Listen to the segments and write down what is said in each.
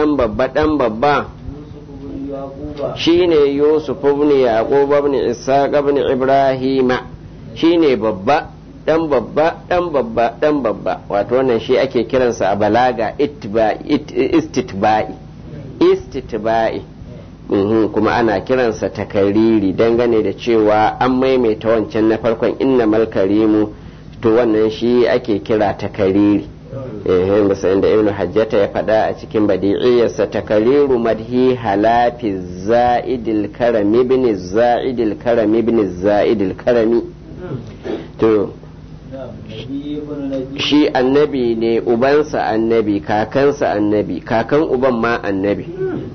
ɗan babba ɗan babba يوسف بن يعقوب shine yusuf ibn yaqub ibn ishaq ibn ibrahima shine babba dan babba dan babba dan babba wato wannan shi ake kiransa a balaga ittiba'i it- istitba'i istitba'i Mhm, kuma ana kiransa takariri dangane da cewa an maimaita wancan na farkon innamal karimu to wannan shi ake kira takariri eh bisa inda ibnu hajjata ya faɗa a cikin badi'iyyarsa takariru madhi halafi za'idil karami ibn za'idil karami ibn za'idil karami to نعم نبي بن نبي shi annabi ne ubansa annabi kakansa annabi kakan uban ma annabi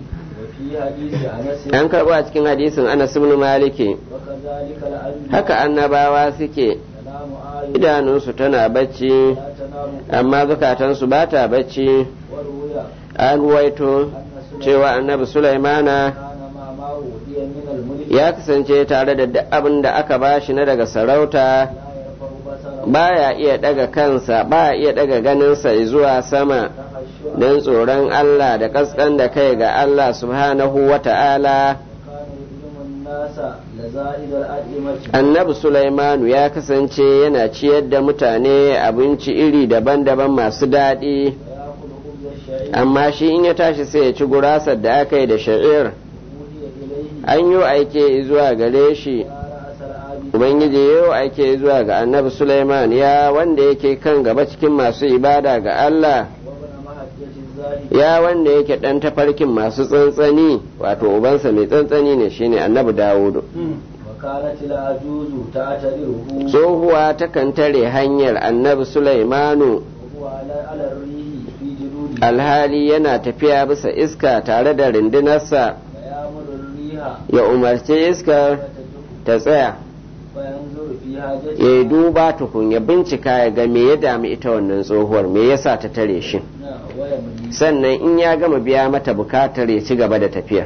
وفي حديث أنس an karɓo a cikin hadisin anas ibn maliki وكذلك الأنبياء haka annabawa suke تنام آية idanunsu tana bacci لا تنام amma zukatansu ba ta bacci وروي an ruwaito أن سليمان cewa annabi sulaimana كان مع ما أوتي من الملك ya kasance tare da duk abin da aka bashi na daga sarauta لا يرفع بصره baya iya daga kansa baya iya daga ganinsa zuwa sama تخشعا don tsoron Allah da kaskan da kai ga Allah subhanahu wa ta'ala كان يظلم الناس لزائد الأطعمة annabi Sulaimanu ya kasance yana ciyar da mutane abinci iri daban-daban masu daɗi ويأكل خبز الشعير amma shi in ya tashi sai ya ci gurasar da aka yi da sha'ir أوحي إليه an yi aike zuwa gare shi يا رأس العابد ubangiji yau aike zuwa ga annabi Sulaiman ya wanda yake kan gaba cikin masu ibada ga Allah وابن محجة الزاهد ya wanda yake ɗan tafarkin masu tsantsani wato ubansa mai tsantsani ne shine annabi Dawudu وكانت العجوز تعتذره tsohuwa takan tare hanyar annabi Sulaimanu وهو على على الريح في جلوده alhali yana tafiya bisa iska tare da rindunarsa فيأمر الريح ya umarci iskar فتدق ta tsaya فينظر في ya حاجتها yi duba tukun ya bincika ya ga me ya dami ita wannan tsohuwar me yasa ta tare shi نعم، ويمضي sannan in ya gama biya mata bukatar ya ci gaba da tafiyar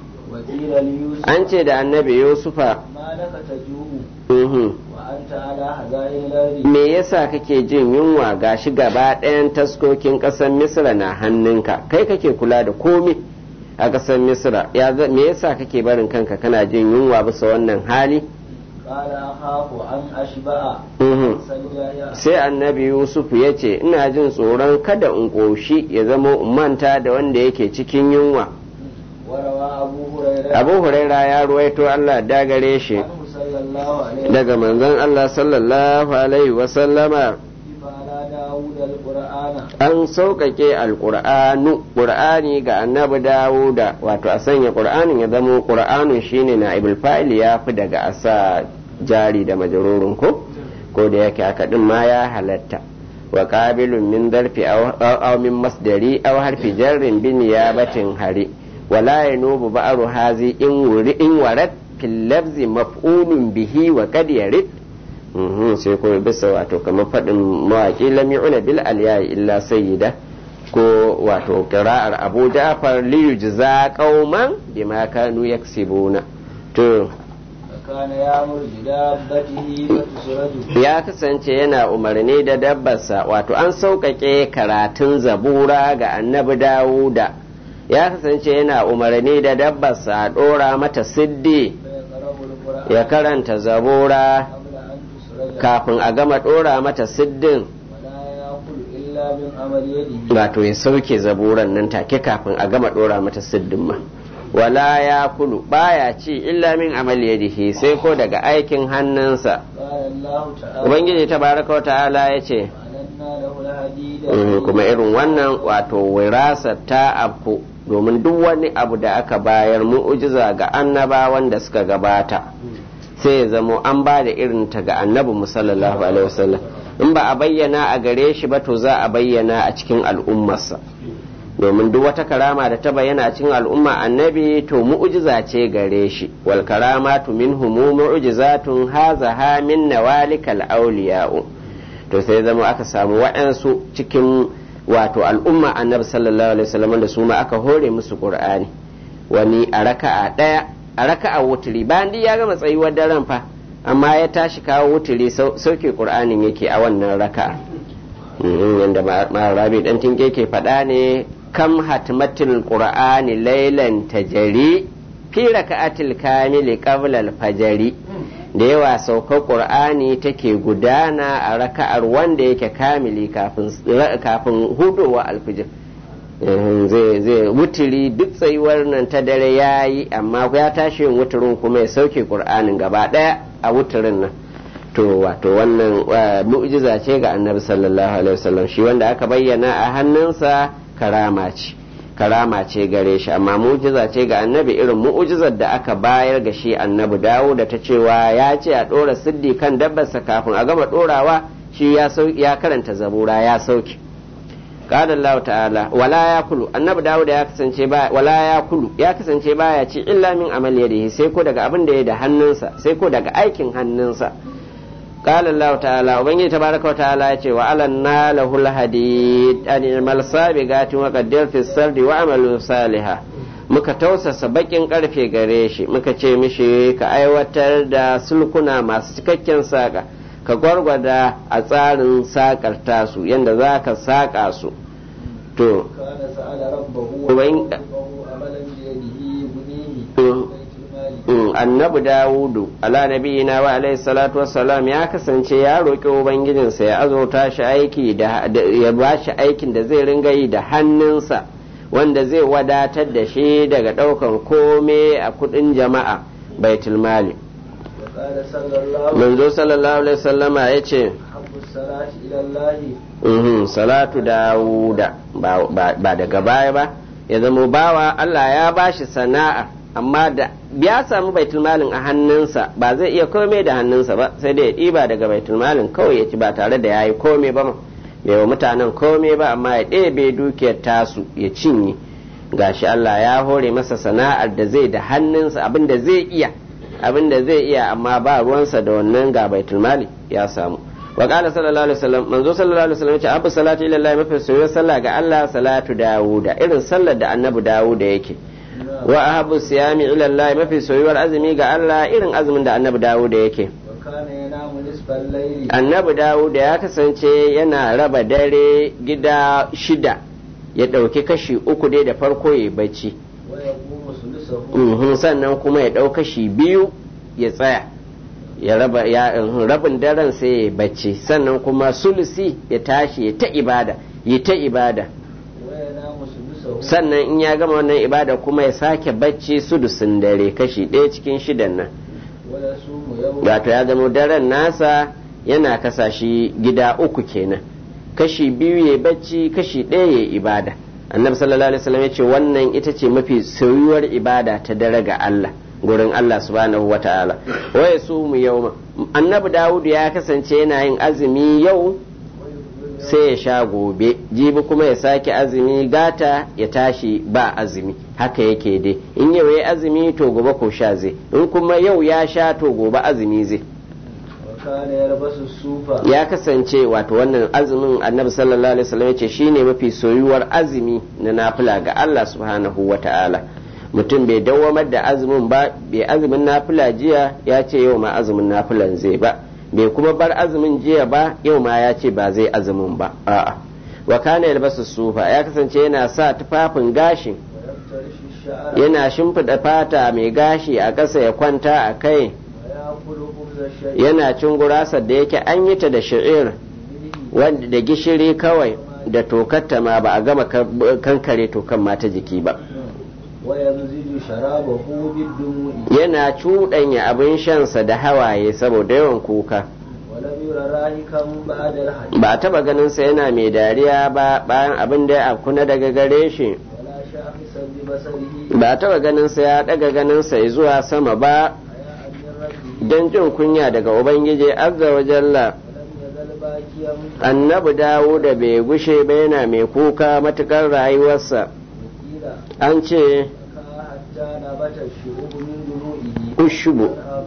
وقيل ليوسف an ce da annabi yusufa ما لك تجوع mhm, وأنت على خزائن الأرض me yasa kake jin yunwa gashi gaba ɗayan taskokin ƙasar misra na hannunka kai kake kula da komi a ƙasar misra ya za- me yasa kake barin kanka kana jin yunwa bisa wannan hali قال أخاف أن أشبع Mhm. سجايا sai annabi yusuf ya ce ina jin tsoron kada in ƙoshi ya zama in manta da wanda yake cikin yunwa وروى أبو هريرة abu huraira ya ruwaito allah dagare shi عنه صلى الله عليه daga manzon allah sallallahu alaihi wasallama وسلم على داود القرآن an sauƙaƙe alƙur'anu ƙur'ani ga annabi dawuda wato a sanya ƙur'anin ya zama ƙur'anun shine na ibul fa'il ya fi daga asa jari da majarurin ko ko da yake haka din ma ya halatta wa qabilun min darfi aw aw min masdari aw harfi jarrin bi niyabatin hari wala yanubu ba'ru hazi in wuri in warat fil lafzi maf'ulun bihi wa qad yarid Mhm, sai kuma bisa wato kamar faɗin mawaƙi lam yu'na bil aliyayi illa sayyida ko wato qira'ar Abu Ja'far li yujza qauman bima kanu yaksibuna to فكان يأمر بدابته فتسرج ya kasance yana umarni da dabbarsa wato an sauƙaƙe karatun zabura ga annabi Dawuda ya kasance yana umarni da dabbarsa a ɗora mata siddi فيقرأ القرآن ya karanta zabura قبل أن تسرج kafin a gama ɗora mata siddin ولا يأكل إلا من عمل يده wato ya sauke zaburan nan take kafin a gama dora mata siddin ma wala ya kulu baya ci illa min amal yadihi sai ko daga aikin hannunsa قال الله تعالى ubangiji tabaraka wa ta'ala ya ce وألنا له الحديد "Mhm, kuma irin wannan wato wirasa ta afku domin duk wani abu da aka bayar mu'ujiza ga annabawan da suka gabata sai ya zamo an ba da irin ta ga annabi mu sallallahu alaihi wasallam in ba a bayyana a gare shi ba to za a bayyana a cikin al'ummarsa domin duk wata karama da ta bayyana a cikin al'umma annabi to mu'jiza ce gare shi wal karamatu minhum mu'jizatun hazaha min nawalikal awliya'u to sai zama aka samu waɗansu cikin wato al'umma annabi sallallahu alaihi wasallam da su ma aka hore musu qur'ani wani a raka'a ɗaya a raka'a wuturi bayan duk ya gama tsayuwar daren fa amma ya tashi kawo wuturi sauke qur'anin yake a wannan raka'a yadda rabi dan tinke ke faɗa ne kam hatmatil qur'ani laylan tajri fi raka'atil kamili qabla al-fajri da yawa saukar qur'ani take gudana a raka'ar wanda yake kamili kafin kafin hudowa alfijir zai zai wuturi duk tsayuwar nan ta dare ya yi amma ya tashi yin wuturin kuma ya sauke qur'anin gaba daya a wuturin nan to wato wannan mu'jiza ce ga annabi sallallahu alaihi wasallam shi wanda aka bayyana a hannunsa karama ce karama ce gare shi amma mu'jiza ce ga annabi irin mu'jizar da aka bayar ga shi annabi dawo da ta cewa ya ce a dora siddi kan dabbarsa kafin a gama dorawa shi ya ya karanta zabura ya sauke قال الله تعالى ولا ياكل annabi dawo da ya kasance ba wala yakulu ya kasance baya ci illa min amal yadihi sai ko daga abin da ya da hannunsa sai ko daga aikin hannunsa قال الله تعالى وبنجي تبارك وتعالى يتي وعلنا له الحديد أن يعمل سابقات وقدر في السرد وعمل صالحا muka tausasa bakin karfe gare shi muka ce mishi ka aiwatar da sulkuna masu cikakken saƙa ka gwargwada a tsarin saƙar tasu yadda za ka saƙa su to annabi dawudu ala nabiyina wa alaihi salatu wassalam ya kasance ya roƙi ubangijinsa ya azurta shi aiki da ya ba shi aikin da zai ringa yi da hannunsa wanda zai wadatar da shi daga ɗaukan kome a kudin jama'a baitul mali manzo sallallahu alaihi wasallama ya ce salatu dawuda ba daga baya ba ya zama bawa Allah ya bashi sana'a amma da ya samu baitul malin a hannunsa ba zai iya kome da hannunsa ba sai dai ya ɗiba daga baitul malin kawai ya ci ba tare da ya yi kome ba ma bai wa mutanen kome ba amma ya ɗebe dukiyar tasu ya cinye gashi Allah ya hore masa sana'ar da zai da hannunsa abin da zai iya abin da zai iya amma ba ruwansa da wannan ga baitul mali ya samu wa qala sallallahu alaihi wasallam manzo sallallahu alaihi wasallam ya ce abu salatu ila Allah mafi soyayya sallah ga Allah salatu dawuda irin sallar da annabi dawuda yake wa ahabu siyami ila Allah mafi soyuwar azumi ga Allah irin azumin da annabi Dawud yake annabi Dawud ya kasance yana raba dare gida shida ya ɗauki kashi uku dai da farko ya bacci sannan kuma ya ɗau kashi biyu ya tsaya ya raba ya rabin daren sai ya bacci sannan kuma sulusi ya tashi ya ta ibada ya ta ibada sannan in ya gama wannan ibada kuma ya sake bacci sudusin dare kashi ɗaya cikin shidan nan wato ya zama daren nasa yana kasa shi gida uku kenan kashi biyu ya bacci kashi ɗaya ya ibada annabi sallallahu alaihi wasallam ya ce wannan ita ce mafi soyuwar ibada ta dare ga Allah gurin Allah subhanahu wa ta'ala waya su mu yau annabi dawudu ya kasance yana yin azumi yau sai ya sha gobe jibi kuma ya sake azumi gata ya tashi ba azumi haka yake dai in yau ya azumi to gobe ko sha zai in kuma yau ya sha to gobe azumi zai ya kasance wato wannan azumin annabi sallallahu alaihi wasallam yace shine mafi soyuwar azumi na nafila ga Allah subhanahu wata'ala mutum bai dawamar da azumin ba bai azumin nafila jiya ya ce yau ma azumin nafilan zai ba bai kuma bar azumin jiya ba yau ma ya ce ba zai azumin ba a'a wa kana yalbasu sufa ya kasance yana sa tufafin gashi yana shimfiɗa fata mai gashi a ƙasa ya kwanta a kai yana cin gurasar da yake an yi ta da sha'ir wanda da gishiri kawai da tokatta ma ba a gama kankare tokan mata jiki ba yana cuɗanya abin shansa da hawaye saboda yawan kuka ba taba ganinsa yana mai dariya ba bayan abin da ya afkuna daga gare shi ba taba ganinsa ya daga ganinsa zuwa sama ba don jin kunya daga ubangiji azza wa jalla annabi dawo da bai gushe ba yana mai kuka matukar rayuwarsa an ce ushubu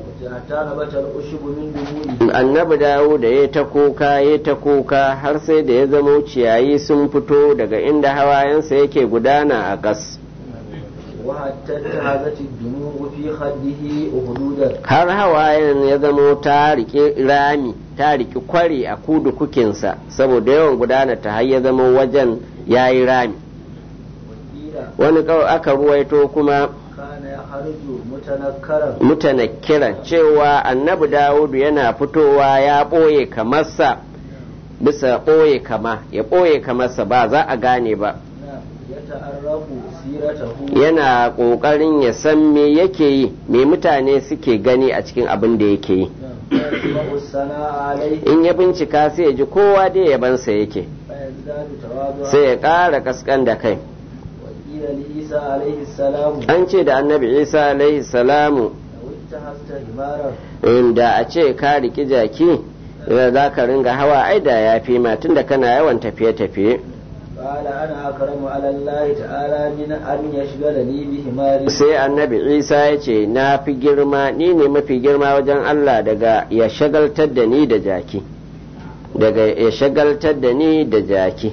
annabi dawo da ya ta kuka ya ta kuka har sai da ya zama ciyayi sun fito daga inda hawayensa yake gudana a ƙas har hawayen ya zamo ta riƙe rami ta riƙe kwari a kudu kukinsa saboda yawan gudana ta har ya zama wajen ya yi rami wani kawai aka ruwaito kuma كان يخرج متنكرا mutanakkiran cewa annabi dawudu yana fitowa ya ɓoye kamarsa bisa ɓoye kama ya ɓoye kamarsa ba za a gane ba نعم. يتعرف سيرته yana ƙoƙarin ya san me yake yi me mutane suke gani a cikin abin da yake yi نعم. ويسمع الثناء عليه in ya bincika sai ya ji kowa dai yabansa yake فيزداد تواضعا sai ya ƙara kaskan da kai وقيل لعيسى عليه السلام an ce da annabi isa alaihi salamu لو اتخذت حمارا inda a ce ka riki jaki da za ka ringa hawa ai da ya fi ma tunda kana yawan tafiye-tafiye قال انا اكرم على الله تعالى من ان يشغلني بحماري sai annabi isa ya ce na fi girma ni ne mafi girma wajen allah daga ya shagaltar da ni da jaki daga ya shagaltar da ni da jaki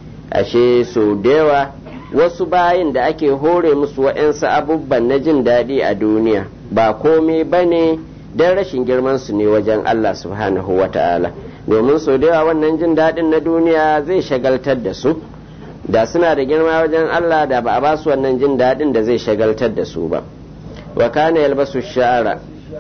ashe so da yawa wasu bayin da ake hore musu wa'yansu abubban na jin daɗi a duniya ba komai ba ne don rashin girmansu ne wajen allah subhanahu wa ta'ala domin so da yawa wannan jin daɗin na duniya zai shagaltar da su da suna da girma wajen Allah da ba a basu wannan jin daɗin da zai shagaltar da su ba wa kana yalbasu sha'ara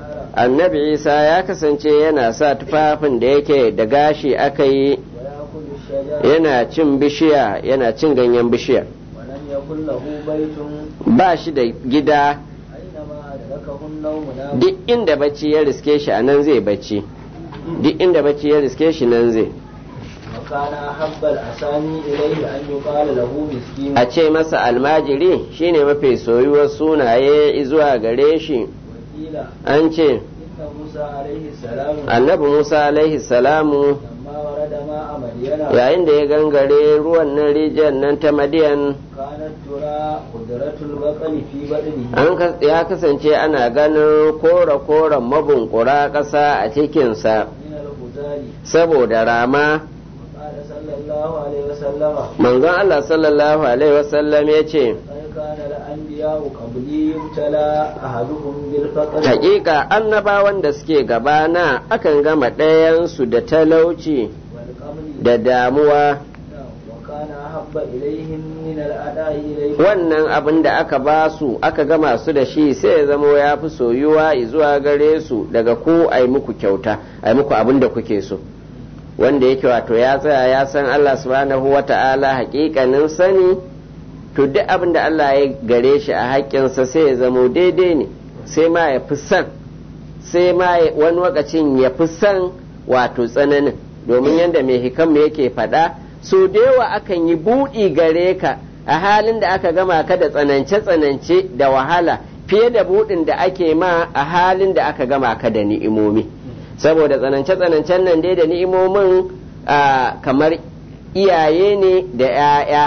annabi isa ya kasance yana sa tufafin da yake da gashi aka yi ويأكل الشجر yana cin bishiya yana cin ganyen bishiya ولم يكن له بيت ba shi da gida أينما أدركه النوم نام duk inda bacci ya riske shi a nan zai bacci duk inda bacci ya riske shi nan zai وكان أحب الأسامي إليه أن يقال له مسكين a ce masa almajiri shine mafi soyuwar sunaye zuwa gare shi وقيل an ce إن موسى عليه السلام annabi musa alaihi salamu لما ورد ماء مدين yayin da ya gangare ruwan nan rijiyar nan ta madiyan كانت ترى قدرة البقل في بدنه an kas- ya kasance ana ganin kora-koren mabunkura ƙasa a cikinsa من الغزال saboda rama قال صلى الله عليه وسلم manzon Allah sallallahu alaihi wasallam ya ce قد كان الأنبياء قبلي يبتلى أحدهم بالفقر hakika annabawan da suke gabana akan gama ɗayansu da talauci والقمل da damuwa وكان أحب إليهم من الأداء إليه wannan abin da aka ba su aka gama su da shi sai ya zamo ya fi soyuwa zuwa gare su daga ko a yi muku kyauta a yi muku abin da kuke so wanda yake wato ya tsaya ya san Allah subhanahu wa ta'ala hakikanin sani to duk abin da Allah ya gare shi a haƙƙinsa sai ya zamo daidai ne sai ma ya fi son sai ma ya- wani lokacin ya fi son wato tsananin domin yadda mai hikam yake faɗa so da yawa akan yi buɗi gare ka a halin da aka gama ka da tsanance-tsanance da wahala fiye da buɗin da ake ma a halin da aka gama ka da ni'imomi saboda tsanance-tsanancen nan dai da ni'imomin ah, kamar iyaye ne da 'ya'ya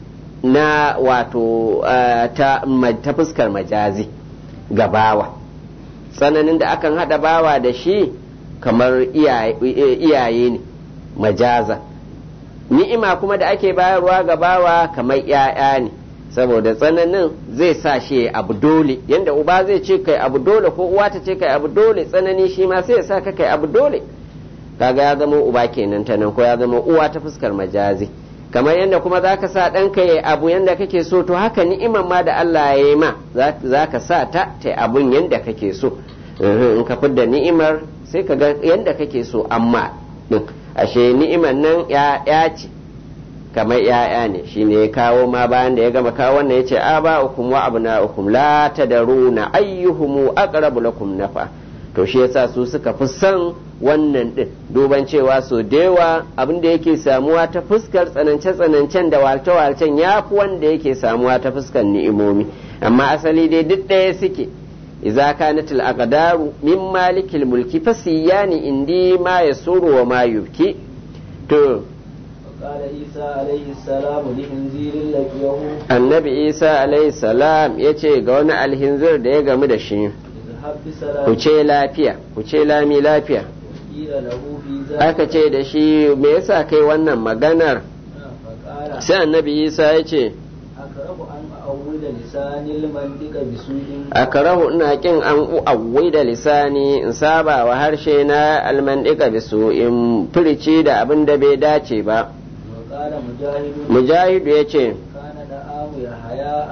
na wato ah, ta, ma- ta fuskar majazi ga bawa tsananin da akan haɗa bawa da shi kamar iyaye iyaye ne majaza ni'ima kuma da ake bayarwa ga bawa kamar ‘ya'ya ne saboda tsananin zai sa shi ya abu dole yanda uba zai ce kai abu dole ko uwa ta ce kai abu dole tsanani shi ma sai ya sa ka kai abu dole kaga ya zama uba kenan ta nan ko ya zama uwa ta fuskar majazi kamar yadda kuma za ka sa ɗanka ya abu yadda kake so to haka ni'iman ma da Allah ya yi ma za ka sa ta ta abun yadda kake so in ka fidda ni'imar sai ka ga yadda kake so amma din ashe ni'imar nan ya ce kamar ya'ya ne shi ne ya kawo ma bayan da ya gama kawo wannan ya ce a ba ukum wa abna ukum la tadaruna ayyuhumu aqrabu lakum nafa to shi yasa su suka fi son wannan din duban cewa so da yawa abin da yake samuwa ta fuskar tsanance tsanancen da walce walcen ya fi wanda yake samuwa ta fuskar ni'imomi amma asali dai duk ɗaya suke idza kanat al aqdaru min malikil mulki fasiyani indi ma yasuru wa ma yubki to قال عيسى عليه السلام لخنزير لقيه annabi isa alaihi salam ya ce ga wani alhinzir da ya gamu da shi اذهب بسلام ku ce lafiya ku ce lami lafiya قيل له في ذلك aka ce da shi me yasa kai wannan maganar فقال sai annabi isa ya ce أكره أن أعود لسان المنطق بسوء akarahu ina kin an u'awwai da lisani in saba wa harshe na almandika bisu in furici da abin da bai dace ba وقال مجاهد mujahidu ya ce كان دعاه يحيى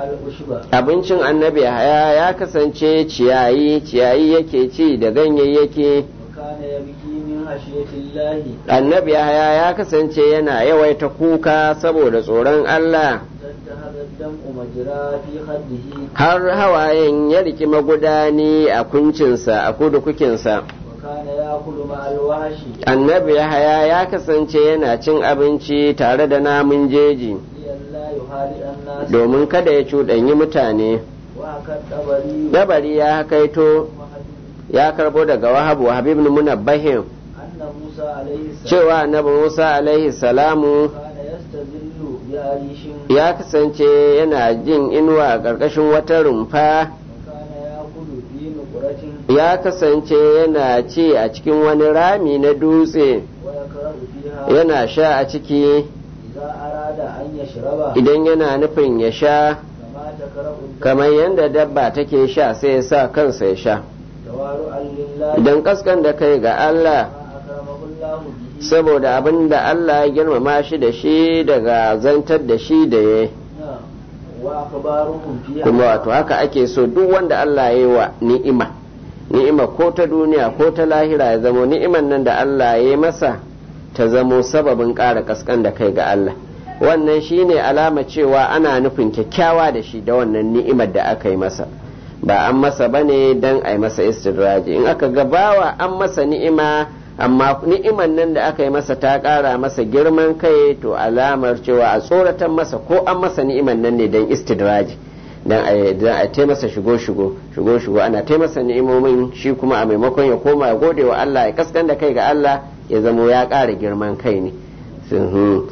العشب abincin annabi haya ya kasance ciyayi ciyayi yake ci da ganyayyaki وكان يبكي من خشية الله annabi haya ya kasance yana yawaita kuka saboda tsoron Allah فانتهب الدمع مجرى في خده har hawayen ya riki magudani a kuncinsa a kudukukinsa وكان يأكل مع الوحش annabi haya ya kasance yana cin abinci tare da namun jeji لئلا يخالط الناس domin kada ya cuɗanyi mutane وحكى الطبري dabari ya kaito ya karbo daga wahabu wahab ibn munabbahin أن موسى عليه السلام cewa annabi musa alaihi salamu كان يستذل بعريش ya kasance yana jin inuwa a ƙarƙashin wata rumfa وكان يأكل في نقرة ya kasance yana ci a cikin wani rami na dutse ويقرأ فيها yana sha a ciki إذا أراد أن يشرب idan yana nufin ya sha كما تقرأ الدم kamar yadda dabba take sha sai ya sa kansa ya sha توارؤا لله idan kaskan da kai ga Allah ما أكرمه الله به saboda abin da Allah ya girmama shi da shi daga zantar da shi da ya نعم. وأخبارهم فيها kuma wato haka ake so duk wanda Allah ya yi wa ni'ima ni'ima ko ta duniya ko ta lahira ya zamo ni'iman nan da Allah ya yi masa ta zamo sababin ƙara kaskan da kai ga Allah wannan shine alama cewa ana nufin kyakkyawa da shi da wannan ni'imar da aka yi masa ba an masa bane dan a yi masa istidraji in aka gabawa an masa ni'ima amma ni'iman nan da aka yi masa ta ƙara masa girman kai to alamar cewa a tsoratan masa ko an masa ni'iman nan ne dan istidraji dan a dan a tai masa shigo shigo shigo shigo ana tai masa ni'imomin shi kuma a maimakon ya koma ya gode wa Allah ya kaskan da kai ga Allah ya zamo ya ƙara girman kai ne Mhm.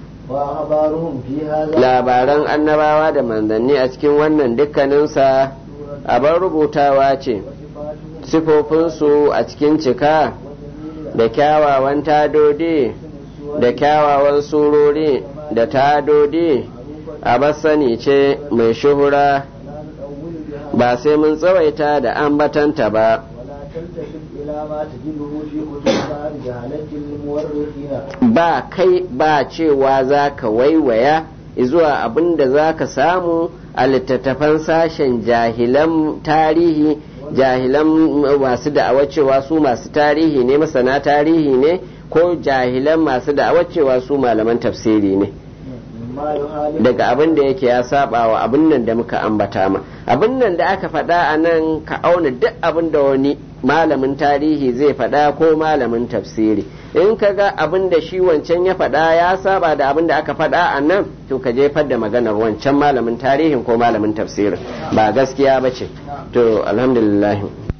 وأخبارهم في هذا labaran annabawa da manzanni a cikin wannan dukkaninsa abin rubutawa ce وصفاته sifofinsu a cikin cika وجميل da kyawawan tadodi da kyawawan surori da tadodi a sani ce mai shuhura لا نطول بها ba sai mun tsawaita da ambatanta ba ولا تلتفت إلى ما تجده في كتب بعض جهلة المورخين ba kai ba cewa za ka waiwaya zuwa abin da za ka samu a littattafan sashen jahilan tarihi jahilan masu da'awar cewa su masu tarihi ne masana tarihi ne ko jahilan masu da'awar cewa su malaman tafsiri ne مما يخالف daga abin da yake ya saba wa abin nan da muka ambata ma abin nan da aka faɗa a nan ka auna duk abin da wani malamin tarihi zai faɗa ko malamin tafsiri in ka ga abin da shi wancan ya faɗa ya saba da abin da aka faɗa a nan to ka jefar da maganar wancan malamin tarihin ko malamin tafsirin ba gaskiya ba ce to alhamdulillah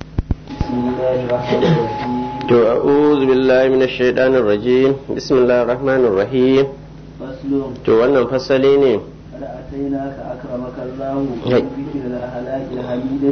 بسم الله الرحمن الرحيم to a'udhu billahi minash shaitanir rajim bismillahir rahmanir rahim فصل to wannan fasali ne قد أتيناك أكرمك الله هاي. بذكر الأخلاق الحميدة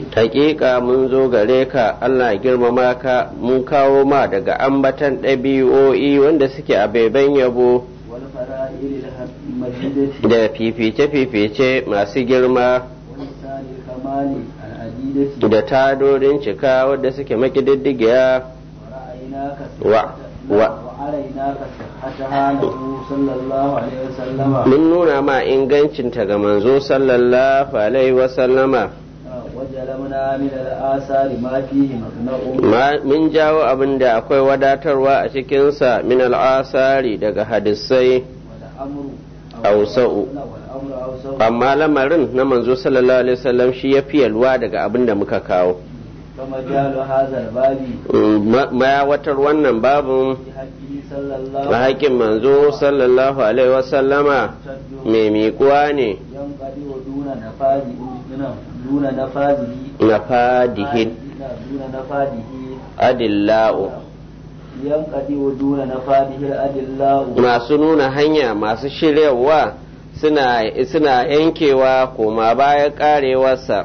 hakika mun zo gare ka Allah ya girmama ka mun kawo ma daga ambatan ɗabi'o'i wanda suke a baiban yabo والفرائل المجيدة da fifice-fifice masu girma ولسان الكمال العديدة da tadorin cika wadda suke makididdigiya ورأيناك و- و- وأريناك صحتها له صلى الله عليه وسلم mun nuna ma ingancinta ga manzo sallallahu alaihi wasallama وجلبنا من الآثار ما فيه مقنع Ma- mun jawo abin da akwai wadatarwa a cikinsa min al'asari daga hadisai والأمر أوسع. والأمر أوسع amma lamarin na manzo sallallahu alaihi wasallam shi ya fi yalwa daga abin da muka kawo فمجال هذا الباب mayawatar wannan babin في حقه صلى الله a haƙƙin manzo sallallahu alaihi wasallama وسلم mai miƙuwa ne ينقضي دون نفاذه دون نفاذه na fadihin دون نفاذه adilla'u ينقضي دون نفاذه الأدلاء masu nuna hanya masu shiryawa suna suna yankewa koma baya karewarsa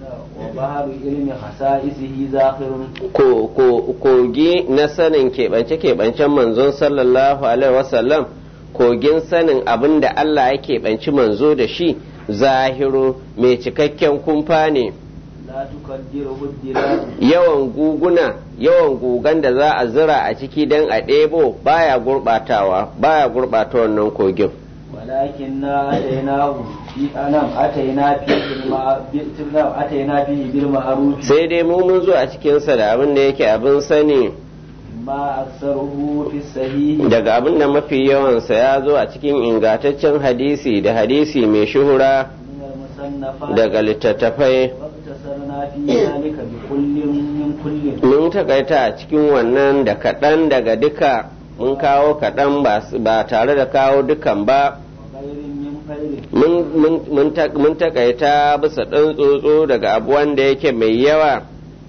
وبحر علم خصائصه زاخر ko ko kogi na sanin keɓance-keɓancen manzon sallallahu alaihi wasallam kogin sanin abin da Allah ya keɓanci manzo da shi zahiru mai cikakken kumfa ne لا تقدره الدلال yawan guguna yawan gugan da za a zira a ciki don a ɗebo baya gurɓatawa baya gurɓata wannan kogin ولكننا أتيناه نعم أتينا فيه بالمع- ب- نعم أتينا فيه بالمعروف sai dai mu mun zo a cikinsa da abin da yake abin sani ما أكثره في الصحيح daga abin da mafi yawansa ya zo a cikin ingantaccen hadisi da hadisi mai shuhura من المصنفات daga littattafai واقتصرنا في ذلك بكل من كل mun takaita a cikin wannan da kaɗan daga duka mun kawo kaɗan ba s- ba tare da kawo dukan ba وغير من خير mun- mun- mun ta- mun takaita bisa ɗan tsotso daga abu wanda yake mai yawa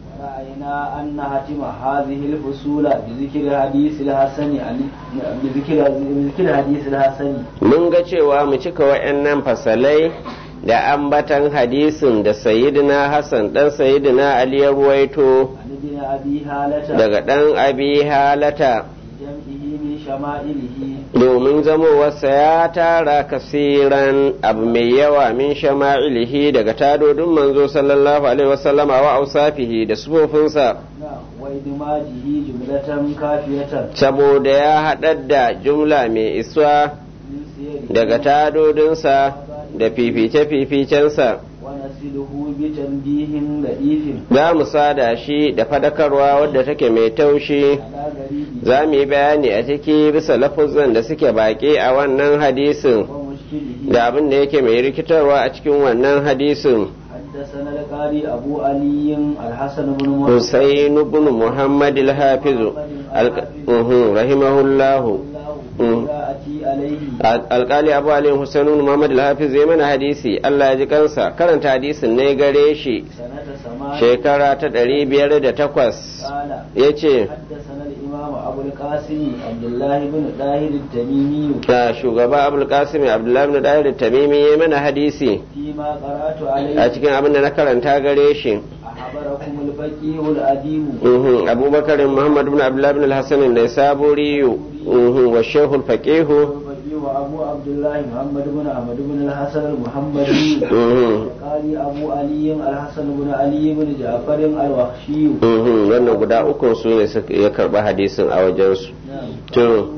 ورأينا أن هتم هذه الفصول بذكر الحديث الحسن عن- بذكر بذكر الحديث الحسن mun ga cewa mu cika wa'annan fasalai da ambatan hadisin da sayyidina hassan ɗan sayyidina ali ya ruwaito عن ابن أبي هالة daga ɗan abi halata جمعه من شمائله domin zamowarsa ya tara kasiran abu mai yawa min shama'ilihi daga tadodin manzo sallallahu alaihi wasallama wa ausafihi da sufofinsa نعم وإدماجه جملة كافية saboda ya haɗar da jumla mai iswa من سيره daga tadodinsa da fifice-fificensa ونسله بتنبيه لطيف za mu sada shi da fadakarwa wadda take mai taushi على غريب za mu yi bayani a ciki bisa lafuzan da suke baƙi a wannan hadisin ومشكله da abin da yake mai rikitarwa a cikin wannan hadisin حدثنا القاري أبو علي الحسن بن محمد Husain ibn Muhammad al-Hafiz al- uhum, rahimahullahu Mm. أتي عليه alkali abu ali Husain ibn Muhammad al-Hafiz ya mana hadisi Allah ya ji kansa karanta hadisin ne gare shi سنة سماع shekara ta ɗari biyar da takwas قال ya ce حدثنا الإمام أبو القاسم عبد الله بن طاهر التميمي da shugaba abul qasim abdullahi ibn dahir tamimi ya mana hadisi فيما قرأت a عليه cikin abin da na karanta gare shi أخبركم الفقيه الأديب Mhm, abubakar muhammad ibn abdullahi ibn al-hasan da saburiyu wa shehul faqihu الفقيه أبو عبد الله محمد بن أحمد بن الحسن المحمدي Mhm, قال أبو علي الحسن بن علي بن جعفر الوخشي mhm, wannan guda uku su ne suka- ya karba hadisin a wajensu نعم to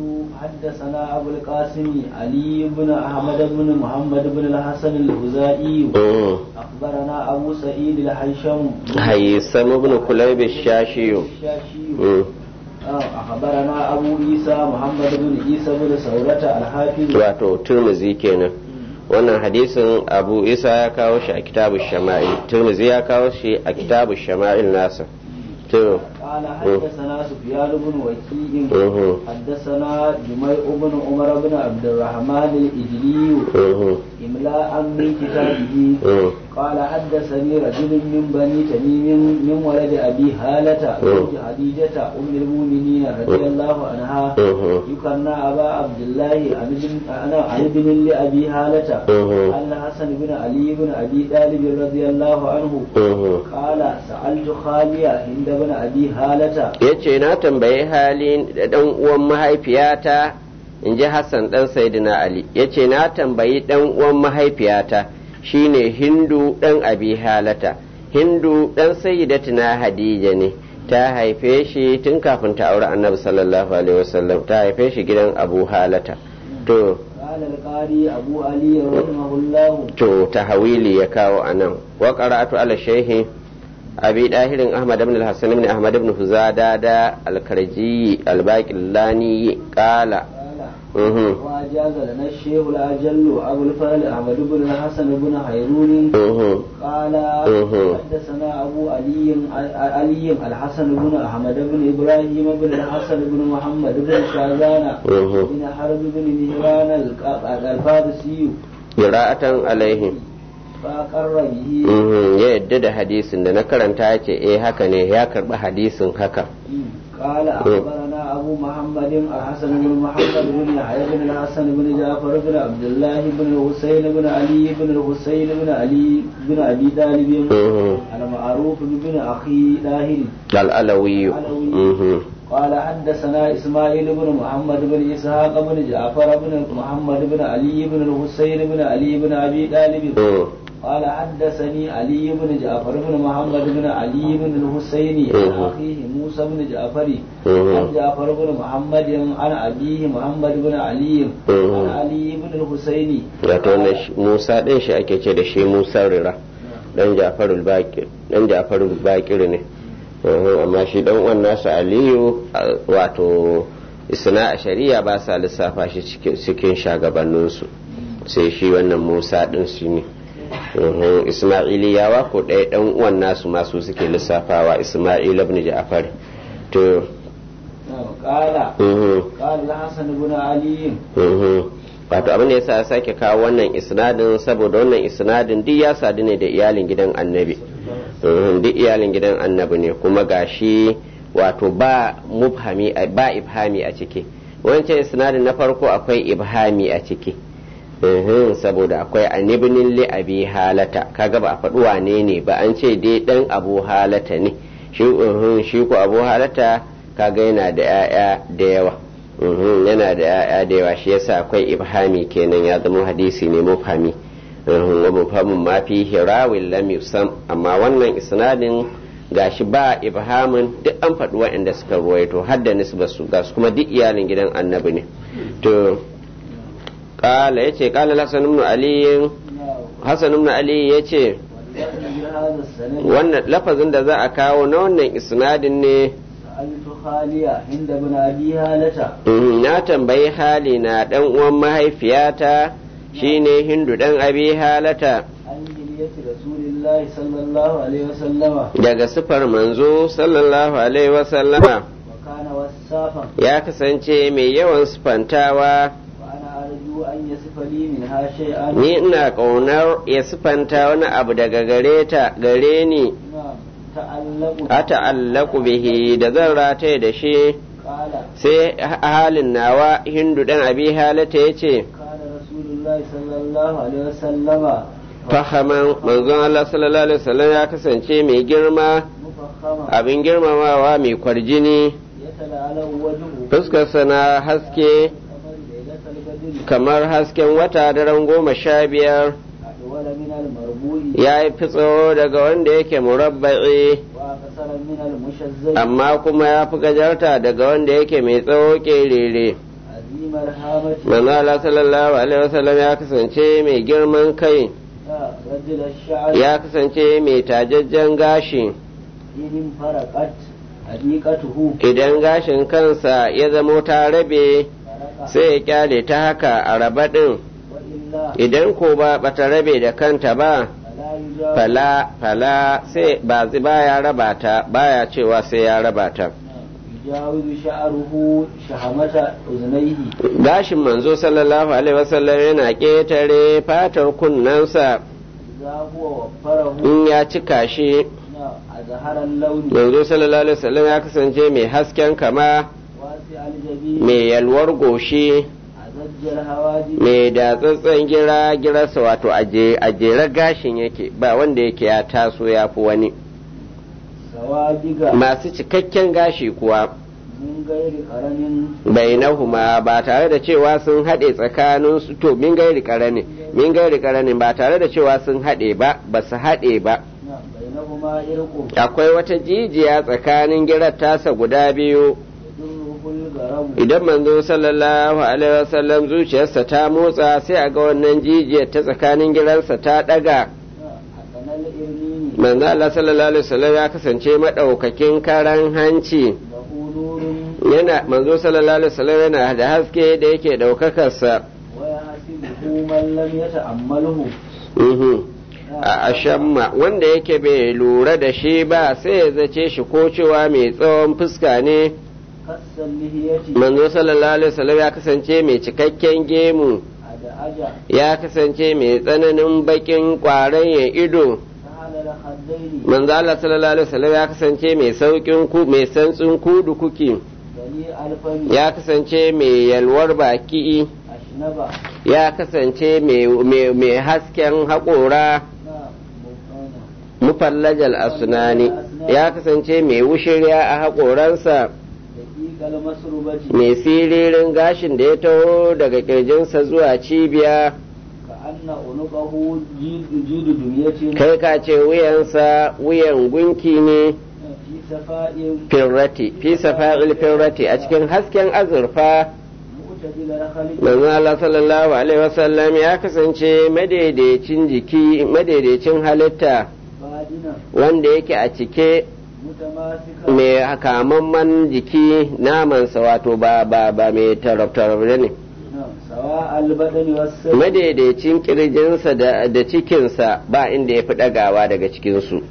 حدثنا أبو القاسم علي بن أحمد بن محمد بن الحسن الهزائي mhm, أخبرنا أبو سعيد الحيشم haysam ibn kulayb ash-shashiyu الشاشي Mhm, آه، أخبرنا أبو عيسى محمد بن عيسى بن ثورة الحافظ wato turmuzi kenan wannan hadisin abu isa ya kawo shi a kitabu shama'il turmuzi ya kawo shi a kitabu shama'il nasa to قال حدثنا سفيان بن وكيع mhm, حدثنا جميع بن عمر بن عبد الرحمن الإجلي mhm, إملاء من كتابه mhm. قال حدثني رجل من بني تميم من ولد أبي هالة زوج خديجة أم المؤمنين رضي الله عنها Mhm. يكنى أبا عبد الله عن ابن أنا عن ابن لأبي هالة Mhm. أن حسن بن علي بن أبي طالب رضي الله عنه Mhm. قال سألت خالي هند بن أبي هالة ya ce na tambayi halin da ɗan uwan mahaifiyata in ji hassan ɗan saidina ali ya ce na tambayi ɗan uwan mahaifiyata shine hindu ɗan abi halata hindu ɗan sayyidatina hadija ne ta haife shi tun kafin ta aure annabi sallallahu alaihi wasallam ta haife shi gidan abu halata to قال القاري أبو علي رحمه الله to tahawili ya kawo anan wa qara'atu ala shaykhi abi dahirin ahmad ibn al-hasan ibn ahmad ibn huzada da al-karji al-baqillani qala قال mhm وأجاز لنا الشيخ الأجل أبو الفضل أحمد بن الحسن بن خيرون mhm قال مهم. حدثنا أبو علي علي الحسن بن أحمد بن إبراهيم بن الحسن بن محمد بن شاذان مهم. بن حرب بن مهران الق- الفارسي qira'atan alaihim فأقر به mhm ya yadda da hadisin da na karanta ya ce eh haka ne ya karba hadisin haka قال أخبرنا أبو محمد الحسن بن محمد بن يحيى بن الحسن بن جعفر بن عبد الله بن الحسين بن علي بن الحسين بن علي بن أبي طالب mhm المعروف بن أخي طاهر al-alawi mhm قال حدثنا إسماعيل بن محمد بن إسحاق بن جعفر بن محمد بن علي بن الحسين بن علي بن أبي طالب mhm قال حدثني علي بن جعفر بن محمد بن علي بن الحسين عن أخيه موسى بن جعفر عن جعفر بن محمد عن أبيه محمد بن علي عن علي بن الحسين wato wannan Musa din shi ake ce da shi Musa Rira dan Jafarul Bakir dan Jafarul Bakir ne amma shi dan uwan nasa Aliyu wato isna a shari'a ba sa lissafa shi cikin shagabanninsu sai shi wannan Musa din shi ne Ismailiyawa ko ɗaya ɗan uwan nasu masu suke lissafawa Ismail ibn Ja'far to قال قال الحسن بن علي wato abin da yasa ya sake kawo wannan isnadin saboda wannan isnadin duk ya sadu ne da iyalin gidan annabi duk iyalin gidan annabi ne kuma gashi wato ba mubhami ba ibhami a ciki wancan isnadin na farko akwai ibhami a ciki saboda akwai anibinin li abi halata kaga ba a faɗi wane ne ba an ce dai ɗan abu halata ne shi ko abu halata kaga yana da 'ya'ya da yawa yana da 'ya'ya da yawa shi yasa akwai ibhami kenan ya zama hadisi ne mufhami wa mufhamin ma fi hirawin lam yusam amma wannan isnadin gashi ba ibhamin duk an faɗi waɗanda suka ruwaito har da nisbasu ga su kuma duk iyalin gidan annabi ne to kala yace kala hasan ibn ali hasan ibn ali yace wannan lafazin da za a kawo na wannan isnadin ne na tambayi hali na dan uwan mahaifiyata shine hindu dan abi halata daga sifar manzo sallallahu alaihi wasallama ya kasance mai yawan sifantawa ni ina ƙaunar ya sifanta wani abu daga gare ta gare ni a ta'allaku bihi da zan rataye da shi sai halin nawa hindu dan abi halata ya ce fahaman manzon Allah sallallahu alaihi wasallam ya kasance mai girma abin girmamawa mai kwarjini fuskarsa na haske kamar hasken wata daren goma sha biyar ya yi fi tsawo daga wanda yake murabba'i amma kuma ya fi gajarta daga wanda yake mai tsawo kerere manzala sallallahu alaihi wasallam ya kasance mai girman kai ya kasance mai tajajjen gashi idan gashin kansa ya zamo ta rabe sai ya kyale ta haka a raba ɗin idan ko ba bata rabe da kanta ba fala fala sai ba baya raba ta baya cewa sai ya raba ta gashin manzo sallallahu alaihi wasallam yana ƙetare fatar kunnensa in ya cika shi manzo sallallahu alaihi wasallam ya kasance mai hasken kama mai yalwar goshi mai datsatsen gira girarsa wato a jere gashin yake ba wanda yake ya taso ya fi wani masu cikakken gashi kuwa bainahuma ba tare da cewa sun haɗe tsakanin su to min gairi karani min gairi karani ba tare da cewa sun haɗe ba ba su haɗe ba akwai wata jijiya tsakanin girar tasa guda biyu idan manzo sallallahu alaihi wasallam zuciyarsa ta motsa sai a ga wannan jijiyar ta tsakanin giransa ta daga manzo Allah sallallahu alaihi wasallam ya kasance madaukakin karan hanci yana manzo sallallahu alaihi wasallam yana da haske da yake daukakarsa a ashamma wanda yake bai lura da shi ba sai ya zace shi ko cewa mai tsawon fuska ne manzo sallallahu alaihi wasallam ya kasance mai cikakken gemu ya kasance mai tsananin bakin kwaran ya ido manzo Allah sallallahu alaihi wasallam ya kasance mai saukin ku mai santsin kudu kuki ya kasance mai yalwar baki ya kasance mai hasken haƙora mufallajal asnani ya kasance mai wushirya a haƙoransa mai siririn gashin da ya taho daga kirjinsa zuwa cibiya كأن عنقه جيد جيد دمية kai ka ce wuyansa wuyan gunki ne في سفاء firrati fi safa'il firrati a cikin hasken azurfa معتدل الخلق manzo Allah sallallahu alaihi wasallam ya kasance madaidaicin jiki madaidaicin halitta بادنا wanda yake a cike متماسكا mai kamamman jiki namansa wato ba ba ba mai tarab ne نعم سواء البدن والسر madaidaicin kirjinsa da, da cikinsa ba inda ya fi ɗagawa daga cikinsu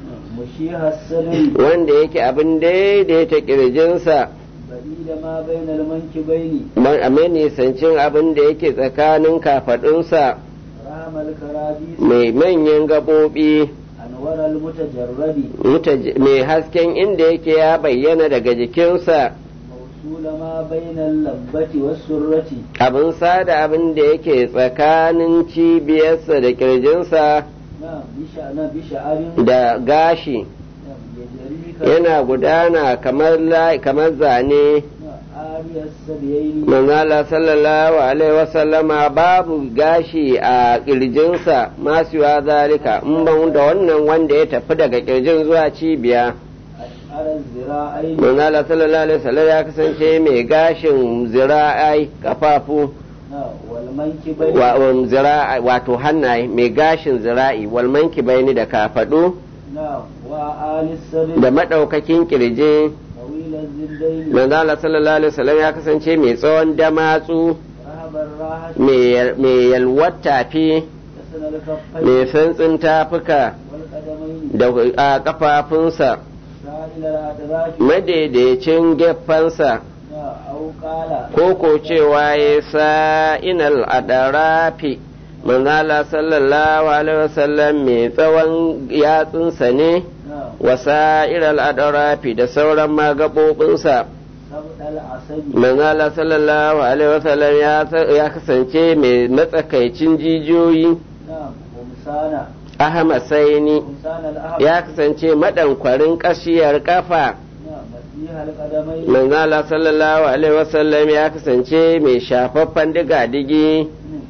مشيح السلم wanda yake abin daidaita kirjinsa بديل ما بين المنكبين man- a mai nisancin abin da yake tsakanin kafaɗunsa رام الكرابيس mai manyan gaɓoɓi أنور المتجرد mutaje- mai hasken inda yake ya bayyana daga jikinsa موصول ما بين اللبة والسرة abin sada abin da yake tsakanin cibiyarsa da kirjinsa نعم بشأن بشعر da gashi نعم يجري ك- yana gudana kamar la- kamar zane نعم آري السبيين manzala sallallahu alaihi wasallama babu gashi a kirjinsa masu wa zalika in ban da wannan wanda ya tafi daga kirjin zuwa cibiya أشعر الذراعين manzala sallallahu alaihi wasallam ya kasance mai gashin zira'ai kafafu نعم والمنكبين wa um, zira'i wato hannaye mai gashin zira'i walmanki baini da kafadu نعم وآل السبيل da madaukakin kirji طويل الزندين manzala sallallahu alaihi wasallam ya kasance mai tsawon damatsu رهب الراحة mai yalwar tafi حسن الكفين mai santsin tafuka والقدمين da a kafafunsa سائل الأدراك madaidaicin geffansa نعم أو قال ko ko cewa ya sa inal adarafi manzala sallallahu alaihi wasallam mai tsawon yatsunsa ne نعم wasa iral adarafi da sauran magaɓoɓinsa سبط العسل manzala sallallahu alaihi wasallam ya- ya kasance mai matsakaicin jijiyoyi نعم قمسانا ahmad saini قمسان الأحد ya kasance madankwarin ƙashiyar kafa نعم مسيح القدمين manzala sallallahu alaihi wasallam ya kasance mai shafaffen diga-digi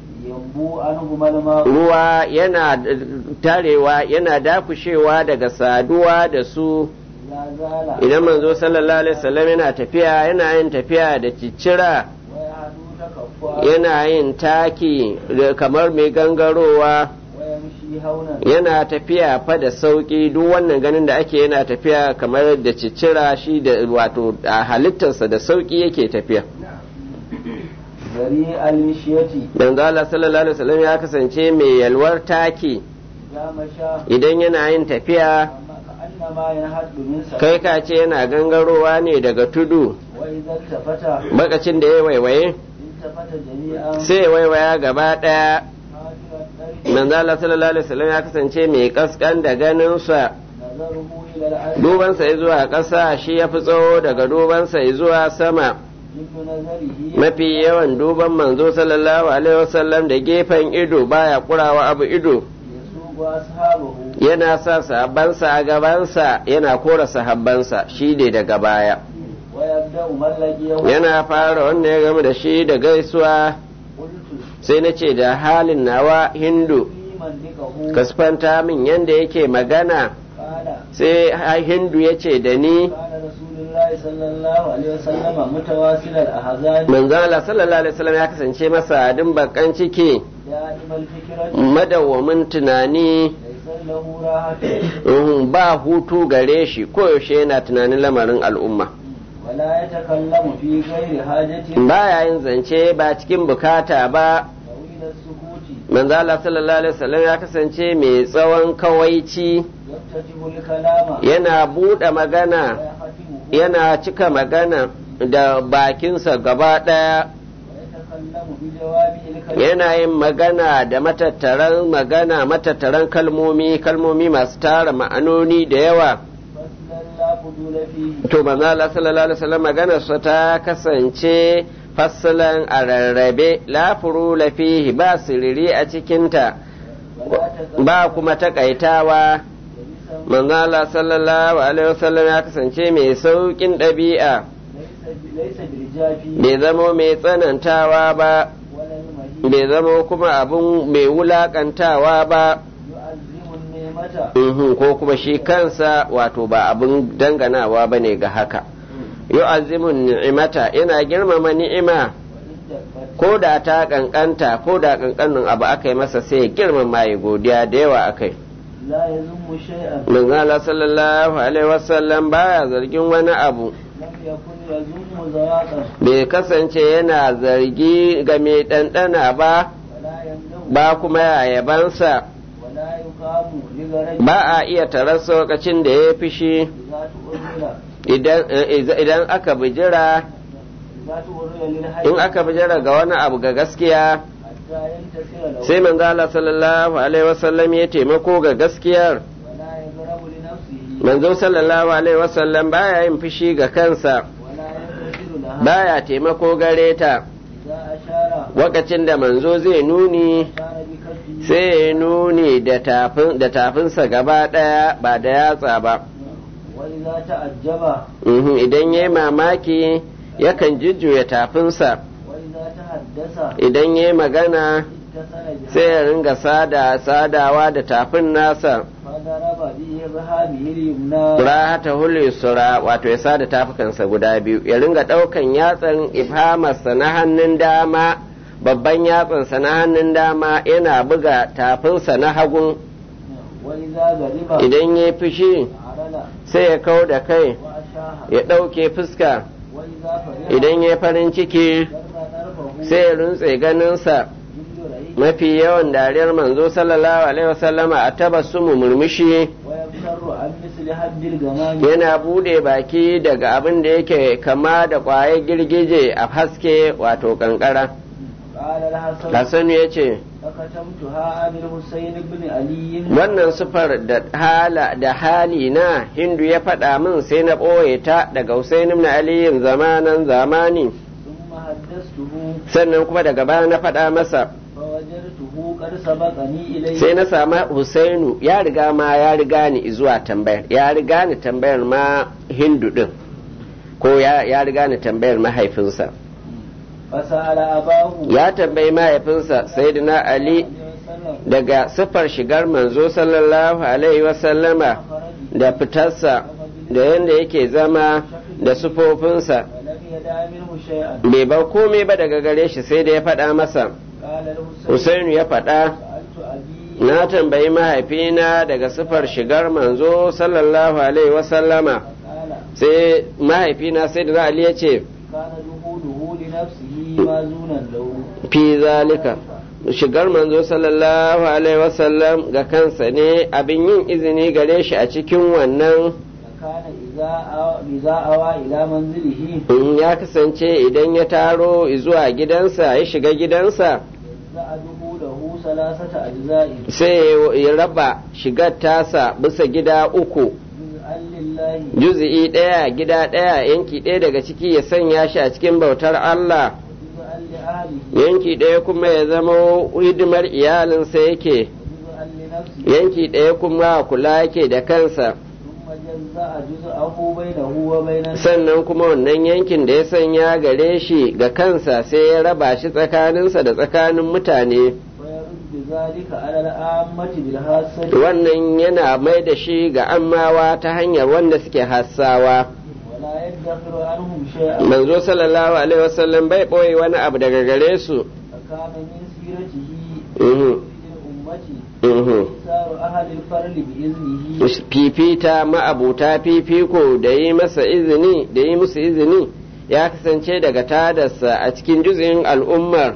ينبو عنهما الماء ruwa yana tarewa yana dakushewa daga saduwa da su لا زال idan manzo sallallahu alaihi wasallam yana tafiya yana yin tafiya da ciccira ويعدو تكفؤا yana yin taki da- kamar mai gangarowa ويمشي هونا yana tafiya fa da sauki duk wannan ganin da ake yana tafiya kamar da ciccira shi da wato a halittarsa da sauki yake tafiya ذريع المشية manzo Allah sallallahu alaihi wasallam ya kasance mai yalwar taki إذا مشى idan yana yin tafiya كأنما ينحد من سفر kai ka ce yana gangarowa ne daga tudu وإذا التفت bakacin da ya waiwaye التفت جميعا sai ya waiwaya gaba ɗaya حاجر الطريق manzo Allah sallallahu alaihi wasallam ya kasance mai kaskan da ganinsa نظره إلى الأرض dubansa ya zuwa ƙasa shi ya fi tsawo daga dubansa ya zuwa sama مثل نظره mafi yawan duban manzo sallallahu alaihi wasallam da gefen ido baya kurawa abu ido يسوق أصحابه yana sa sahabbansa a gabansa yana kora sahabbansa shi ne daga baya ويبدأ من لقيه yana fara wanda ya gama da shi da gaisuwa قلت sai na ce da halin nawa hindu في منطقه kasfanta min yanda yake magana قال sai ha- hindu ya ce da ni كان رسول الله صلى الله عليه وسلم متواصل الأحزان manzon Allah sallallahu alaihi wasallam ya kasance masa adin bakan ciki دائم الفكرة madawwamin tunani ليس له راحة uhum, ba hutu gare shi koyaushe yana tunanin lamarin al'umma ولا يتكلم في غير حاجة baya yin zance ba cikin bukata ba طويل السكوت manzo Allah sallallahu alaihi wasallam ya kasance mai tsawon kawaici يفتتح الكلام yana buɗe magana ويختمه yana cika magana da bakinsa gaba ɗaya ويتكلم بجوامع الكلم yana yin magana da matattaran magana matattaran kalmomi kalmomi masu tara ma'anoni da yawa فصلا لا فضول فيه to manzo Allah sallallahu alaihi wasallam maganarsa ta kasance fassalan a rarrabe la furula fihi ba siriri a cikinta ولا تزال ba kuma takaitawa جلسا manzo Allah sallallahu alaihi wasallam ya kasance mai saukin ɗabi'a ليس ليس بالجافي bai zamo mai tsanantawa ba ولا المهين bai zama kuma abin mai wulakantawa ba يعظم النعمة Mhm, ko kuma shi kansa wato ba abin danganawa ba ne ga haka yu'azzimun ni'imata yana girmama ni'ima وإن دقت ko da ta kankanta ko da kankanin abu aka yi masa sai ya girmama ya godiya da yawa akai لا يذم شيئا manzo Allah sallallahu alaihi wasallam baya zargin wani abu لم يكن يذم ذواقا bai kasance yana zargi ga mai ɗanɗana ba ولا يمنع ba kuma ya yabansa ولا يقام لغرج ba a iya tarar lokacin da ya fishi إذا تؤمر idan eh, idan aka bijira إذا تؤمر للحي in aka bijira ga wani abu ga gaskiya حتى ينتصر له sai manzo Allah sallallahu alaihi wasallam ya taimako ga gaskiyar ولا يضرب لنفسه manzo sallallahu alaihi wasallam baya yin fushi ga kansa ولا ينتصر لها baya taimako gare ta إذا أشار lokacin da manzo zai nuni أشار بكفه sai ya nuni da tafin da tafinsa gaba daya ba da yatsa ba وإذا تعجب Mhm, idan yayi mamaki yakan jujjuya tafinsa وإذا تحدث idan yayi magana اتصل sai ya ringa sada sadawa da tafin nasa فضرب بإرهابه اليمنى rahata hulu sura wato ya sada tafukansa guda biyu ya ringa ɗaukan yatsan ifhamarsa na hannun dama babban yatsansa na hannun dama yana buga tafinsa na hagun وإذا غضب idan ya fushi عرل sai ya kau da kai وأشاح ya ɗauke fuska وإذا فرح idan ya farin ciki ضرب طرفه sai ya runtse ganinsa جل رئيس mafi yawan dariyar manzo sallallahu alaihi wasallama a tabassumu murmushi ويبصر عن مثل حد الغمام yana bude baki daga abin da yake kama da ƙwayar girgije a haske wato kankara قال الحسن Hassanu ya ce فكتمتها عن الحسين بن علي wannan sufar da hala da hali na hindu ya faɗa min sai na ɓoye ta daga Husain ibn aliyin zamanan zamani ثم حدثته sannan kuma daga baya na faɗa masa فوجدته قد سبقني إليه sai na samu Husainu ya riga ma ya riga ni zuwa tambayar ya riga ni tambayar ma hindu din ko ya, ya riga ni tambayar mahaifinsa فسأل أباه ya tambayi mahaifinsa sayyidina ali daga siffar shigar manzo sallallahu alaihi wasallama da fitarsa da yadda yake zama da sufofinsa ولم يدع منه شيئا bai bar komai ba daga gare shi sai da ya faɗa masa قال الحسين Husainu ya faɗa سألت أبي na tambayi mahaifina daga siffar shigar manzo sallallahu alaihi wasallama قال sai mahaifina sai da Ali ya ce كان جهوده لنفسه مازونا له fi zalika shigar manzo sallallahu alaihi wasallam ga kansa ne abin yin izini gare shi a cikin wannan فكان إذا أو- إذا أوى إلى منزله in ya kasance idan ya taro zuwa gidansa ya shiga gidansa جزأ جهوده ثلاثة أجزاء sai ya raba shigar tasa bisa gida uku جزءا لله juzi'i ɗaya gida ɗaya yanki ɗaya daga ciki ya sanya shi a cikin bautar Allah وجزءا لأهله yanki ɗaya kuma ya zama hidimar iyalinsa yake وجزءا لنفسه yanki ɗaya kuma kula yake da kansa ثم جزأ جزءه بينه وبين الناس sannan kuma wannan yankin da ya sanya gare shi ga kansa sai ya raba shi tsakaninsa da tsakanin mutane ويرد ذلك على العامة بالحاسة wannan yana mai da shi ga ammawa ta hanyar wanda suke hassawa ولا يدخر عنهم شيئا manzo sallallahu alaihi wasallam bai ɓoye wani abu daga gare su فكان من سيرته Mhm, في الأمة mhm. إيثار أهل الفرل بإذنه fifita ma'abuta fifiko da yi masa izini da yi musu izini ya kasance daga tadarsa a cikin juzin al'ummar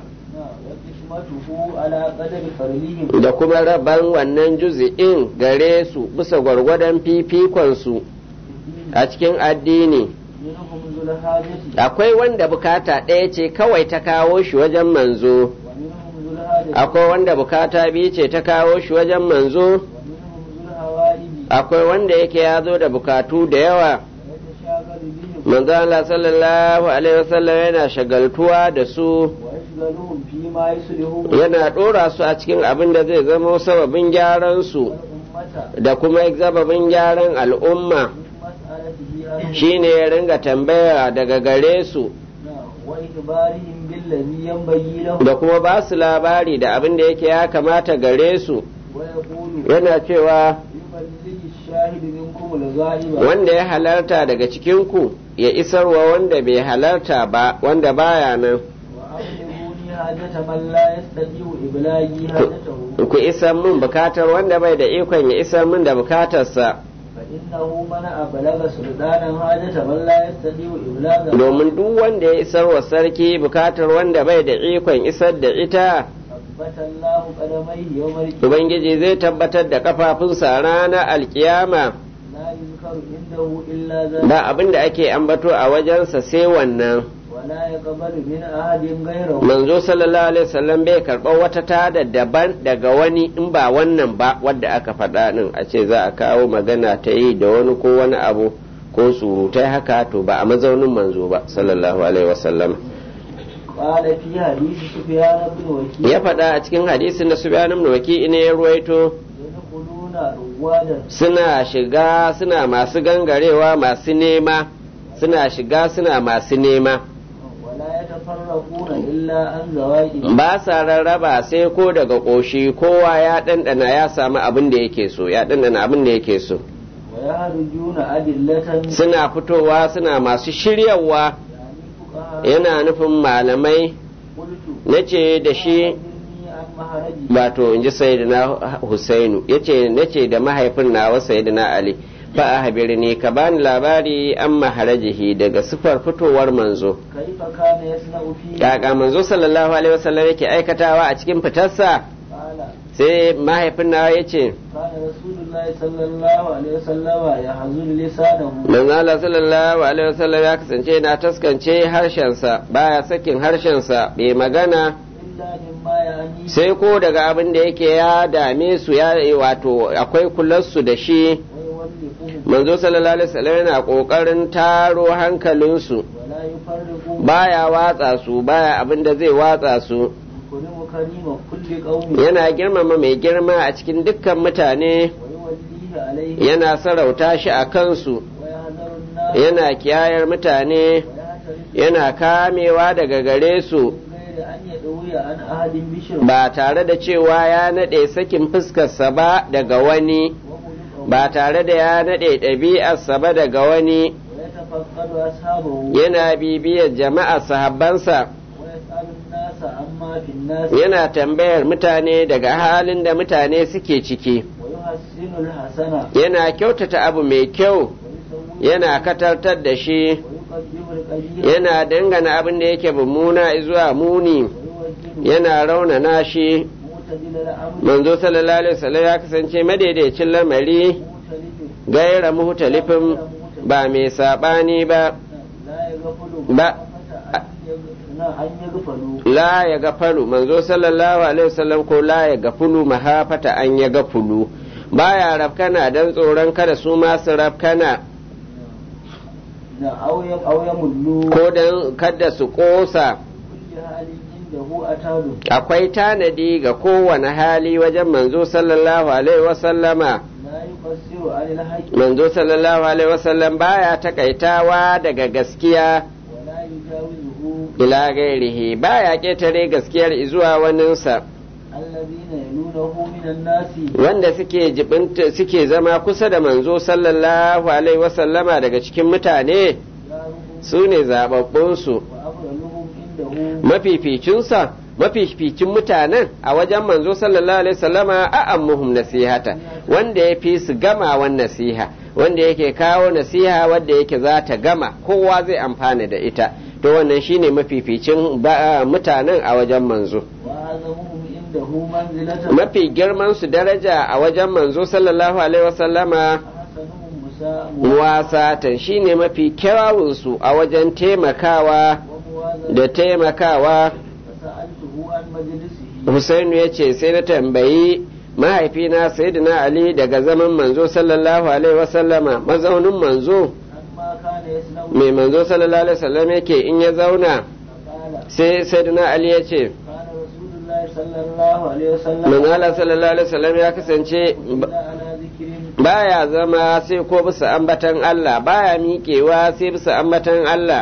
وقسمته على قدر فرلهم da kuma raban wannan juzi'in gare su bisa gwargwadon fifikonsu a cikin addini منهم ذو الحاجة akwai wanda bukata ɗaya ce kawai ta kawo shi wajen manzo ومنهم ذو الحاجة akwai wanda bukata biyu ce ta kawo shi wajen manzo ومنهم ذو الهوائج akwai wanda yake ya zo da bukatu da yawa ويتشاغل بهم manzo Allah sallallahu alaihi wasallam yana shagaltuwa da su ويشغلهم فيما يصلحهم yana ɗora su a cikin abin da zai zama sababin gyaran su والأمة da kuma sababin gyaran al'umma من مسألته عنهم shine ya ringa tambaya daga gare su وإخبارهم بالله بالذي ينبغي له da kuma ba su labari da abin da yake ya kamata gare su ويقول yana cewa يبلغ الشاهد منكم الغائب wanda ya halarta daga cikinku ya isarwa wanda bai halarta ba wanda baya nan وأبلغوني حاجة من لا يستطيع إبلاغي حاجته ku isar min bukatar wanda bai da ikon ya isar min da bukatarsa فإنه من أبلغ سلطانا حاجة من لا يستطيع إبلاغها domin duk wanda ya isar wa sarki bukatar wanda bai da ikon isar da ita ثبت الله قدميه يوم القيامة ubangiji zai tabbatar da kafafunsa ranar alkiyama لا يذكر عنده إلا ذلك ba abin da ake ambato a wajensa sai wannan ولا يقبل من أحد غيره manzo sallallahu alaihi wasallam bai karɓar wata tada daban daga wani in ba wannan ba wadda aka faɗa din a ce za a kawo magana ta yi da wani ko wani abu ko surutai haka to ba a mazaunin manzo ba sallallahu alaihi wasallam قال في حديث سفيان بن وكيع ya faɗa a cikin hadisin da Sufyan ibn Waki ne ya ruwaito يدخلون روادا suna shiga suna masu gangarewa masu nema suna shiga suna masu nema ولا يتفرقون إلا عن زواج ba sa rarraba sai ko daga ƙoshi kowa ya ɗanɗana ya samu abin da yake so ya ɗanɗana abin da yake so ويهرجون أدلة suna fitowa suna masu shiryawa يعني فقهاء yana nufin malamai قلت na ce da shi أخبرني عن مهرجي wato in ji sayyidina husainu ya ce na ce da mahaifin nawa sayyidina ali fa a habirni ka bani labari an maharajihi daga sifar fitowar manzo كيف كان يصنع فيه kaka manzo sallallahu alaihi wasallam yake aikatawa a cikin fitarsa قال sai mahaifin nawa ya ce كان رسول الله صلى الله عليه وسلم يحزن لسانه manzo Allah sallallahu alaihi wasallam ya kasance na taskance harshensa baya sakin harshensa bai magana إلا مما يعني sai ko daga abin da yake ya dame su ya wato akwai kularsu da shi ويولفهم manzo sallallahu alaihi wasallam yana kokarin taro hankalinsu ولا يفرق baya watsa su baya abin da zai watsa su يكرم كريم كل قوم yana girmama mai girma a cikin dukkan mutane ويوليه عليه yana sarauta shi a kansu ويحذر الناس yana kiyayar mutane ويعترف yana kamewa daga gare su من غير أن يدوي عن أحد بشر ba tare da cewa ya naɗe sakin fuskarsa ba daga wani وخلقه ba tare da ya naɗe ɗabi'arsa ba daga wani ويتفقد أصحابه yana bibiyar jama'a sahabbansa ويسأل الناس عما في الناس yana tambayar mutane daga halin da mutane suke ciki ويحسن الحسنة yana kyautata abu mai kyau ويسوي yana katartar da shi ويقدم القليل yana dangana abin da yake mummuna zuwa muni ويوجه yana raunana shi معتدل الأمر manzo sallallahu alaihi wasallam ya kasance madaidaicin lamari مختلف gaira muhtalifin ba mai sabani ba لا يغفل ba أن يغفلوا la ya gafalu manzo sallallahu alaihi wasallam ko la ya gafulu mahafata an ya gafulu baya rafkana dan tsoron kada su ma su rafkana أو يم- أو يملوا ko dan kada su kosa كل حال عنده أتاد akwai tanadi ga kowane hali wajen manzo sallallahu alaihi wasallama لا يقصر عن الحق manzo sallallahu alaihi wasallam baya takaitawa daga gaskiya ولا يجاوزه ila gairihi baya ketare gaskiyar zuwa waninsa الذين يلونه من الناس wanda suke jibinta suke zama kusa da manzo sallallahu alaihi wasallama daga cikin mutane جارهم su ne zababbunsu وأفضلهم عنده mafificinsa mafificin mutanen a wajen manzo sallallahu alaihi wasallama a ammuhum nasihata wanda ya fi su gamawan nasiha wanda yake kawo nasiha wanda yake za ta gama kowa zai amfana da ita to wannan shine mafificin ba- mutanen a wajen manzo وأعظمهم عنده منزلة mafi girman su daraja a wajen manzo sallallahu alaihi wasallama أحسنهم مساء muwasatan shine mafi kyawunsu a wajen taimakawa وموازنة da taimakawa فسألته عن مجلسه Husainu ya ce sai na tambayi mahaifina Sayyidina Ali daga zaman manzo sallallahu alaihi wasallama mazaunin manzo عما كان يصنع mai manzo sallallahu alaihi wasallam yake in ya zauna فقال sai Sayyidina Ali ya ce كان رسول الله صلى الله عليه وسلم manzo Allah sallallahu alaihi wasallam ya kasance إلا على ذكر baya zama sai ko bisa ambatan Allah baya miƙewa sai bisa ambatan Allah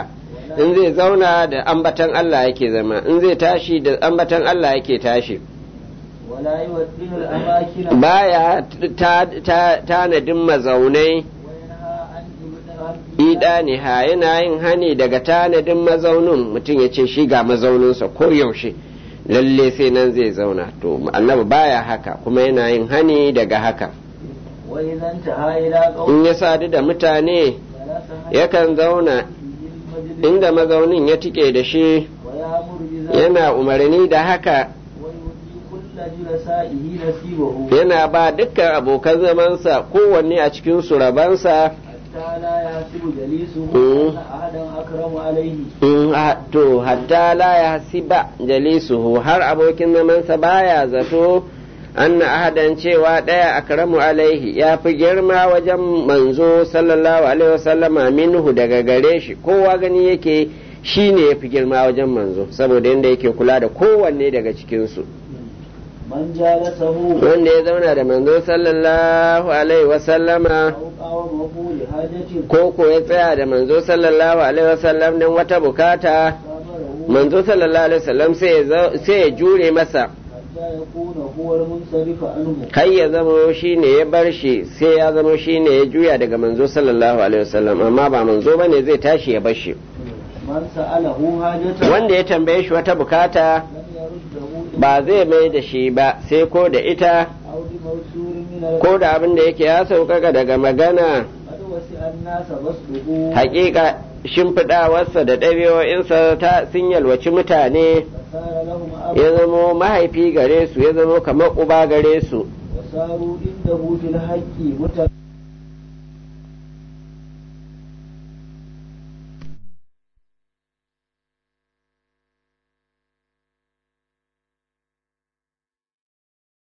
in zai zauna da ambatan Allah yake zama in zai tashi da ambatan Allah yake tashi ولا يودن الأماكن baya tanadin mazaunai وينهى عن إبداع idaniha yana yin hani daga tanadin mazaunin mutum ya ce shi ga mazauninsa ko yaushe lalle sai nan zai zauna to annabi baya haka kuma yana yin hani daga haka وإذا انتهى إلى قوم in ya sadu da mutane ثلاثة yakan zauna inda mazaunin ya tike da shi ويأمر بذلك yana umarni da haka ويؤتي كل جلسائه نصيبه yana ba dukkan abokan zamansa kowanne a cikin su rabansa حتى لا يحسب جليسه مم. أن أحدا أكرم عليه in a- to hatta la ya hasiba jalisuhu har abokin zamansa baya zato anna ahadan cewa ɗaya akramu alaihi ya fi girma wajen manzo sallallahu alaihi wasallama minhu daga gare shi kowa gani yake shi ne ya fi girma wajen manzo saboda yadda yake kula da kowanne daga cikinsu من جالسه wanda ya zauna da manzo sallallahu alaihi wasallama أو قاومه لحاجة ko ko ya tsaya da manzo sallallahu alaihi wasallam don wata bukata صابره manzo sallallahu alaihi wasallam sai ya zau- sai ya jure masa حتى يكون هو المنصرف عنه kai ya zama shi ne ya bar shi sai ya zama shi ne ya juya daga manzo sallallahu alaihi wasallam amma ba manzo bane zai tashi ya bar shi من سأله حاجة wanda ya tambaye shi wata bukata لم يرده ba zai mai da shi ba sai ko da ita أو بموسور من ko da abin da yake ya sauƙaƙa daga magana قد وسع الناس بسطه hakika shimfiɗawarsa da ɗabi'o'insa ta sun yalwaci mutane فصار لهم أب ya zamo mahaifi gare su ya zamo kamar uba gare su وصاروا عنده في الحق متقين